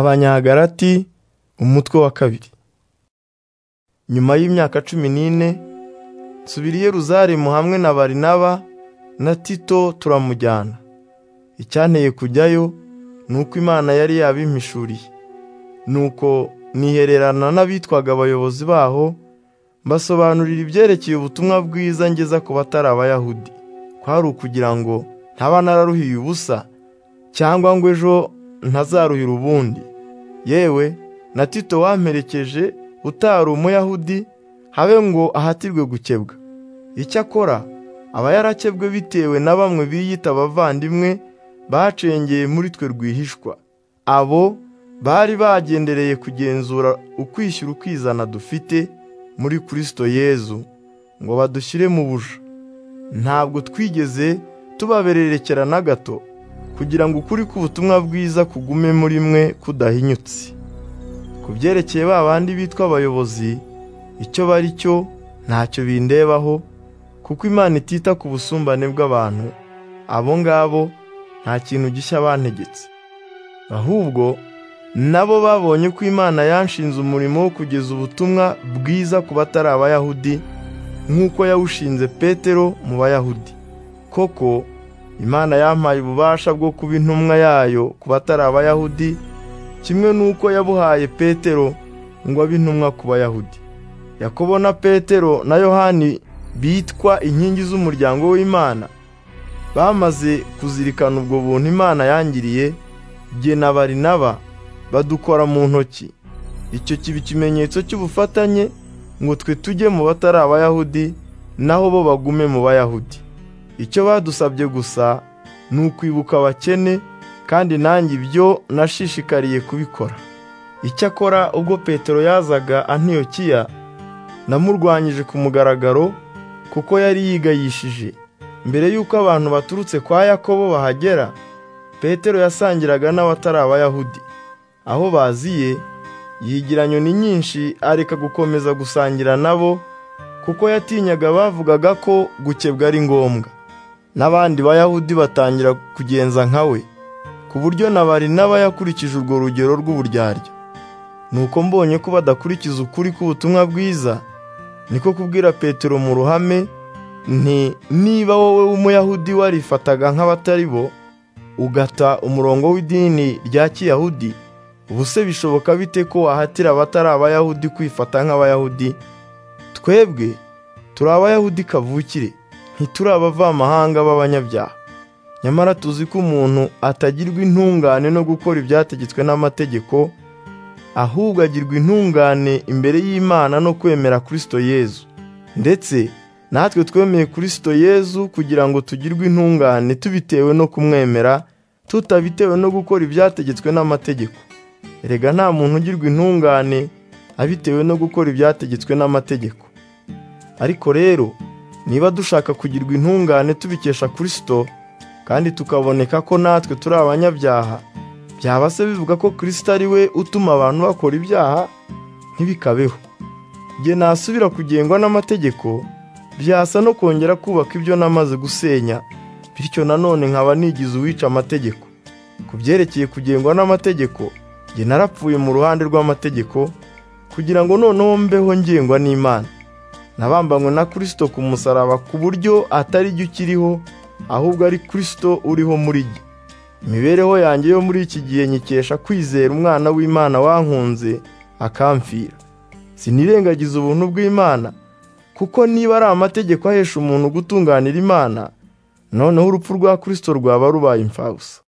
abanyagalati umutwe wa kabiri nyuma y'imyaka cumi n'ine nsubira i yeruzalemu hamwe na barinaba na tito turamujyana icyanteye kujyayo ni uko imana yari yabimpishuriye nuko nihererana n'abitwaga abayobozi baho mbasobanurira ibyerekeye ubutumwa bwiza ngeza ku batari abayahudi kwari ukugira ngo ntaba nararuhiye ubusa cyangwa ngo ejo ntazaruhira ubundi yewe na tito wamperekeje utari umuyahudi habe ngo ahatirwe gukebwa icyakora aba yarakebwe bitewe na bamwe biyita abavandimwe bacengeye muri twe rwihishwa abo bari bagendereye kugenzura ukwishyira ukizana dufite muri kirisito yezu ngo badushyire mu buja ntabwo twigeze tubabererekera na gato kugira ngo ukuri k'ubutumwa bwiza kugume muri mwe kudahinyutse ku byerekeye ba bandi bitwa abayobozi icyo bari cyo ntacyo bindebaho kuko imana itita ku busumbane bw'abantu abo ngabo nta kintu gishya bantegetse ahubwo nabo babonye ko imana yanshinze umurimo wo kugeza ubutumwa bwiza ku batari abayahudi nk'uko yawushinze petero mu bayahudi koko imana yampaye ububasha bwo kuba intumwa yayo ku batari abayahudi kimwe n'uko yabuhaye petero ngo abe intumwa ku bayahudi yakobo na petero na yohani bitwa inkingi z'umuryango w'imana bamaze kuzirikana ubwo buntu imana yangiriye jye na barinaba badukora mu ntoki icyo kiba ikimenyetso cy'ubufatanye ngo twe tujye mu batari abayahudi naho bo bagume mu bayahudi icyo badusabye gusa ni ukwibuka abakene kandi nanjye ibyo nashishikariye kubikora icyakora ubwo petero yazaga antiyokiya namurwanyije ku mugaragaro kuko yari yigayishije mbere y'uko abantu baturutse kwa yakobo bahagera petero yasangiraga n'abatari abayahudi aho baziye yigira nyoni nyinshi areka gukomeza gusangira nabo kuko yatinyaga bavugaga ko gukebwa ari ngombwa n'abandi bayahudi batangira kugenza nka we ku buryo na barinaba yakurikije urwo rugero rw'uburyarya nuko mbonye ko badakurikiza ukuri k'ubutumwa bwiza niko kubwira petero mu ruhame nti niba wowe w'umuyahudi warifataga nk'abatari bo ugata umurongo w'idini rya kiyahudi ubuse bishoboka bite ko wahatira abatari abayahudi kwifata nk'abayahudi twebwe turi abayahudi kavukire ntituri abavamahanga b'abanyabyaha nyamara tuzi ko umuntu atagirwa intungane no gukora ibyategetswe n'amategeko ahubwo agirwa intungane imbere y'imana no kwemera kirisito yezu ndetse natwe twemeye kirisito yezu kugira ngo tugirwe intungane tubitewe no kumwemera tutabitewe no gukora ibyategetswe n'amategeko erega nta muntu ugirwa intungane abitewe no gukora ibyategetswe n'amategeko ariko rero niba dushaka kugirwa intungane tubikesha kirisito kandi tukaboneka ko natwe turi abanyabyaha byaba se bivuga ko kirisito ari we utuma abantu bakora ibyaha ntibikabeho igihe nasubira kugengwa n'amategeko byasa no kongera kubaka ibyo namaze gusenya bityo nanone nkaba nigize uwica amategeko ku byerekeye kugengwa n'amategeko njye narapfuye mu ruhande rw'amategeko kugira ngo noneho mbeho ngengwa n'imana nabambanywe na kirisito ku musaraba ku buryo atari jye ukiriho ahubwo ari kirisito uriho muri jye imibereho yanjye yo muri iki gihe nyikesha kwizera umwana w'imana wankunze akamfira sinirengagiza ubuntu bw'imana kuko niba ari amategeko ahesha umuntu gutunganira imana noneho urupfu rwa kirisito rwaba rubaye imfabusa